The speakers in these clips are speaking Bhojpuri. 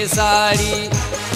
साड़ी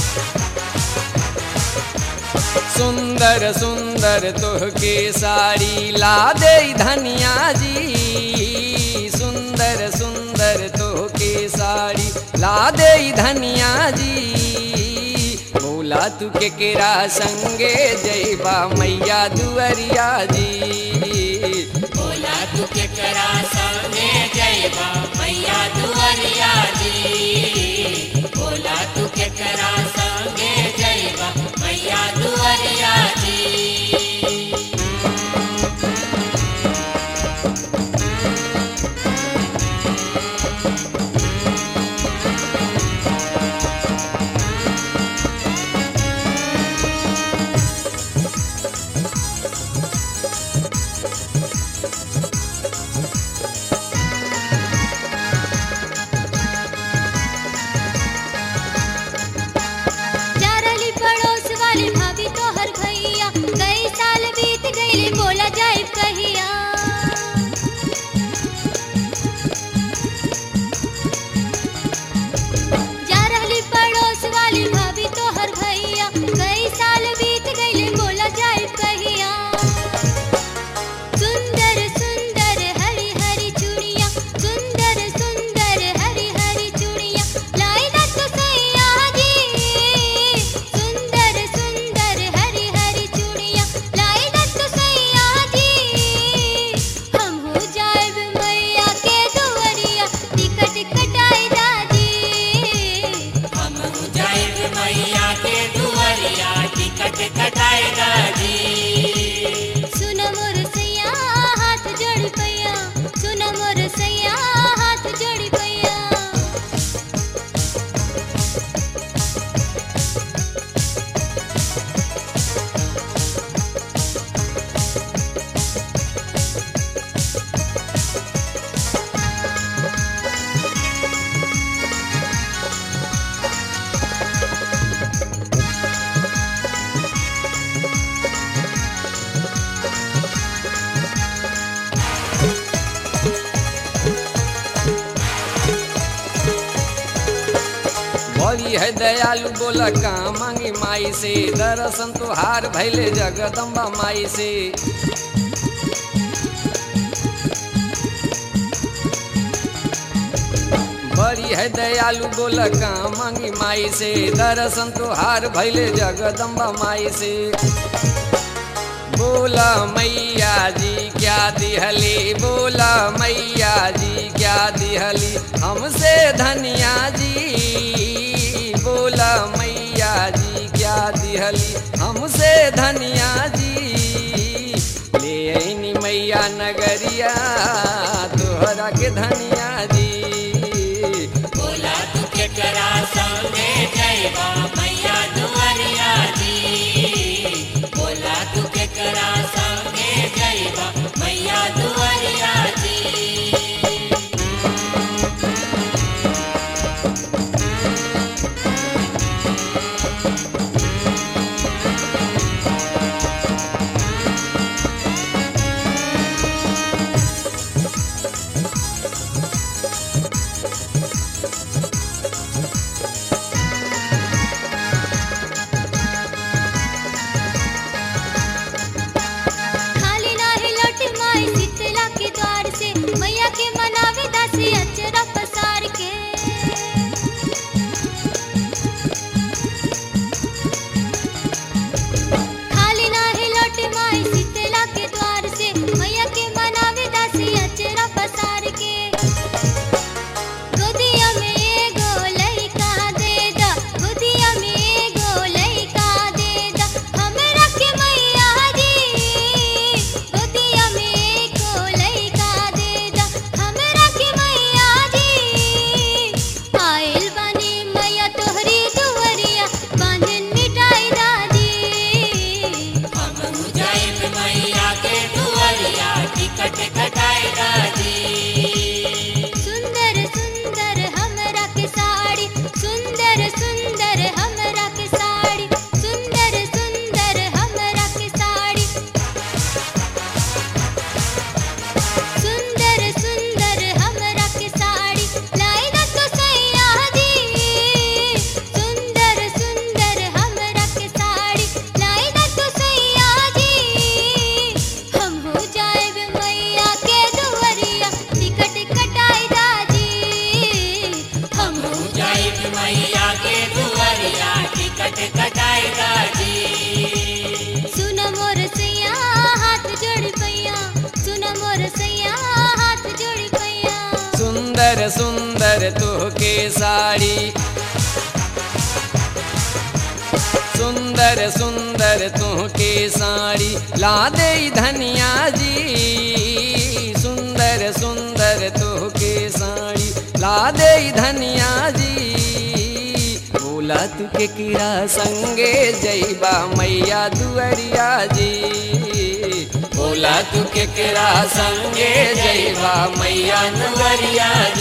सुंदर सुंदर तोहके साड़ी ला दे धनिया जी सुंदर सुंदर तोहके साड़ी ला दे धनिया जी बोला तू के केरा संगे जयबा मैया दुअरिया जी बोला तू के करा संगे जयबा मैया दुआरिया जी बोला तू के करा संगे जयबा मैया दुआरिया जी चारली पड़ोस वाली भाभी तो हर भैया कई साल बीत गईले बोला जाए कहिया जा रहली पड़ोस वाली भाभी तो हर भैया कई साल बीत गईले बोला जाए कहिया सुंदर सुंदर हरी हरी चूड़िया सुंदर सुंदर हरी हरी चूड़िया लाई ना तो सैया जी सुंदर सुंदर हरी हरी चूड़िया लाई ना तो सैया जी हम हो जाए मैया के दुआरिया टिकट कटाई दादी हम जाएब मैया के दुआरिया टिकट कटाएगा जी सुन मोर सैया हाथ जोड़ी पैया सुन मोर सैया हाथ जोड़ी पैया बड़ी है दयालु बोला का मांगी माई से दर्शन तुहार भैले जगदम्बा माई से बड़ी है दयालु बोला का मांगी माई से दर्शन तुहार भैले जगदम्बा माई से बोला मैया जी क्या दिहली बोला मैया जी क्या दिहली हमसे धनिया जी बोला मैया जी क्या दिहली हमसे धनिया जी ले आईनी मैया नगरिया तोहरा के धनिया जी बोला तू के करा संगे जयबा मैया दुआरिया जी बोला तू के करा संगे जयबा मैया दुआरिया जी सुन साड़ी सुंदर सुंदर तुहके साड़ी ला दे धनिया जी सुंदर सुंदर तुहके साड़ी ला दे धनिया जी बोला तू के किरा संगे जईबा मैया दुअरिया जी बोला तू के किरा संगे जईबा मैया दुअरिया